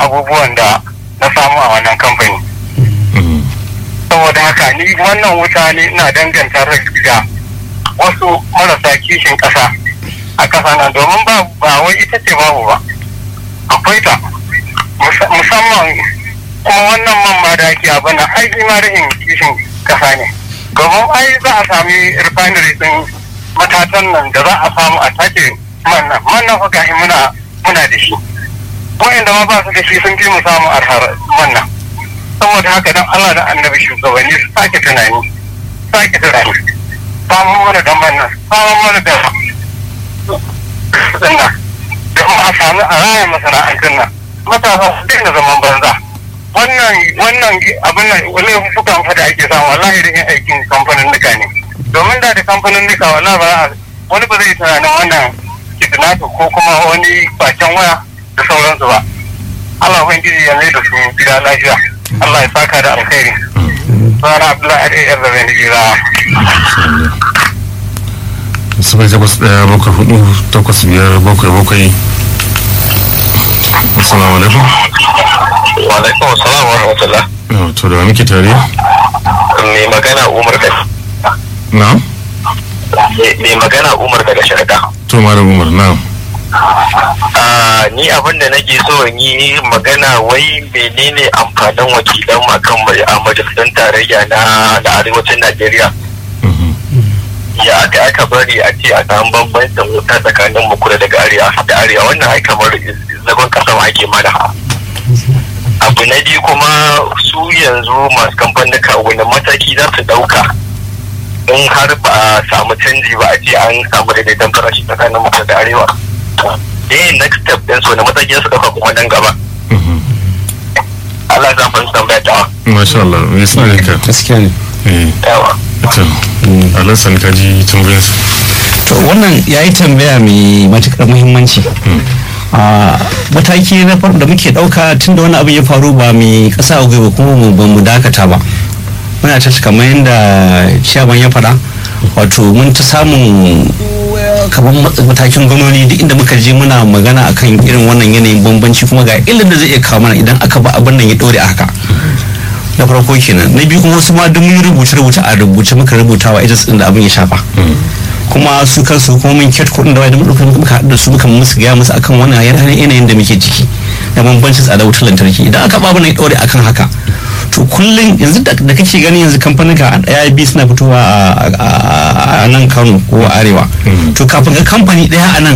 abubuwan da na samu a wannan kamfani saboda haka ni wannan wuta ne ina danganta da wasu marasa kishin ƙasa a ƙasa nan domin ba ba wai ita ce babu ba akwai ta musamman kuma wannan man ma da ake abin da ai ma rashin kishin ƙasa ne domin ai za a sami refinery din matatan nan da za a samu a take man nan man nan fa gashi muna muna da shi wa'anda ma ba su da shi sun fi mu samu arhar man nan saboda haka dan Allah da annabi shugabanni su sake tunani sake tunani samun mana da mannan samun mana da sannan da ma a sami a raya masana'antun nan matasa su daina zaman banza wannan wannan abin nan wani fukan fada ake samu wallahi da yin aikin kamfanin nika ne domin da da kamfanin nika wallahi ba wani ba zai tunanin wannan kidnapping ko kuma wani bacen waya da sauransu ba Allah ubangiji ya mai da su gida lafiya Allah ya saka da alkhairi. Sana Abdullahi Ade yar zabe ni gira. Sifai takwas ɗaya bakwai hudu takwas biyar bakwai bakwai. Assalamu alaikum. Wa alaikum assalam wa rahmatullah. To da muke tare? Mai magana Umar da. Na? Mai magana Umar daga Sharada. To Malam Umar na. ni abin da nake so in yi magana wai menene amfanin wakilan akan a majalisun tarayya na da arewacin najeriya ya aka aka bari a ce a samu bambancin wuta tsakanin mu kula daga arewa da arewa wannan ai kamar zagon kasa ma ake mana abu na biyu kuma su yanzu masu kamfanika wani mataki za su dauka in har ba a samu canji ba a ce an samu daidaiton farashi tsakanin mu da arewa eh next step din so na matsayin su dauka kuma nan gaba Allah ya san tambaya ta Masha Allah, me suna ne ka? gaskiya ne Eh, yawa to, Allah san ka ji tambayar su. to wannan ya yi tambaya mai matuƙar muhimmanci a mataki na farko da muke ɗauka tun da wani abu ya faru ba mai ƙasa a gwiwa kuma mu ba mu dakata ba muna ta kamar yadda ciyaman ya faɗa wato mun ta samun kamar matakin gwamnoni duk inda muka je muna magana akan irin wannan yanayin bambanci kuma ga ilin da zai iya kawo mana idan aka ba abin nan ya ɗore a haka na farko kenan na biyu kuma wasu ma duk mun rubuce rubuce a rubuce muka rubuta wa ita da abin ya shafa kuma su kansu kuma mun kyat kuɗin da wai da muka muka haɗu da su muka musu gaya musu akan wannan yanayin da muke ciki da bambancin tsada wutar lantarki idan aka babu na ya ɗore akan haka to kullum yanzu da kake gani yanzu kamfanin ka ɗaya biyu suna fitowa a nan kano ko arewa to kafin ga kamfani ɗaya a nan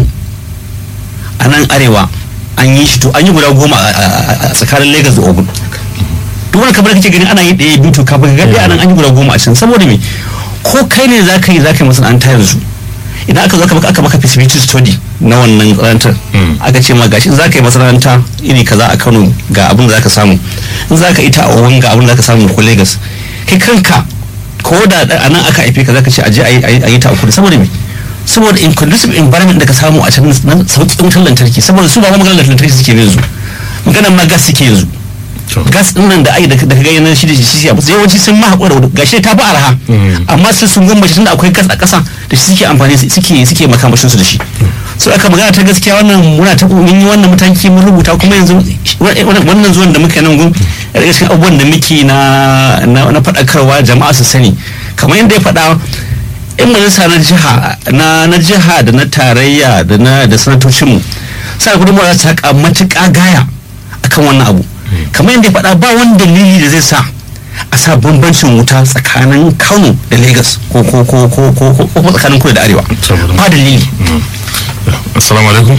a nan arewa an yi shi to an yi guda goma a tsakanin lagos da ogun duk wani kamar kake gani ana yi ɗaya biyu to kafin ga ɗaya a nan an yi guda goma a can saboda me ko kai ne za ka yi za ka yi masana'anta yanzu idan aka zo aka maka feasibility study na wannan masana'antar aka ce ma gashi za ka yi masana'anta iri kaza a kano ga abin da za ka samu in za ka ita a owan ga abin da za ka samu ko lagos kai kanka ko da a nan aka haife ka za ka ce a je a yi ta a kudu saboda me saboda in conducive environment da ka samu a can na sauƙin wutar lantarki saboda su ba ma maganar lantarki suke yanzu maganar ma gas suke yanzu gas din nan da ai da ka gani shi da shi shi yawanci sun ma haƙura da gashi ta fi arha amma sai sun gwamnati tunda akwai gas a ƙasa da shi suke amfani suke suke makamashin su da shi so aka magana ta gaskiya wannan muna ta mun yi wannan mataki mun rubuta kuma yanzu wannan zuwan da muka nan gun daga cikin abubuwan da muke na na faɗakarwa jama'a su sani kamar yadda ya faɗa in majalisa na jiha na na jiha da na tarayya da na da sanatocin mu sai gudunmawa za ta matuƙa gaya akan wannan abu kamar yadda ya faɗa ba wani dalili da zai sa a sa bambancin wuta tsakanin kano da lagos ko ko ko ko ko ko tsakanin kudu da arewa ba dalili assalamu alaikum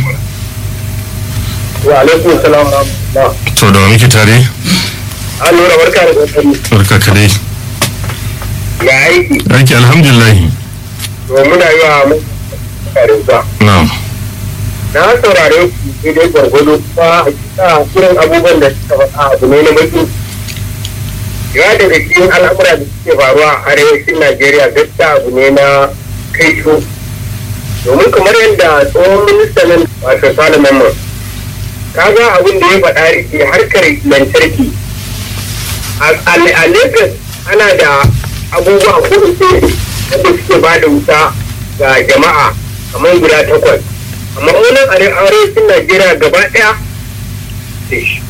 wa alaikum salam to da muke tare an lura barka da kokari barka ka dai ya aiki aiki alhamdulillah to muna yi wa karinsa na'am na saurare ku sai dai gwargwado kuma a kisa irin abubuwan da suka faɗa abu ne na baki ya daga cikin al'amura da suke faruwa a arewacin najeriya gaskiya abu ne na kai domin kamar yadda tsohon ministan wato sale mamman kaga abin da ya faɗa rike harkar lantarki a lagos ana da abubuwa kudu wanda suke ba da wuta ga jama'a kamar guda takwas amma wannan arewacin najeriya gaba ɗaya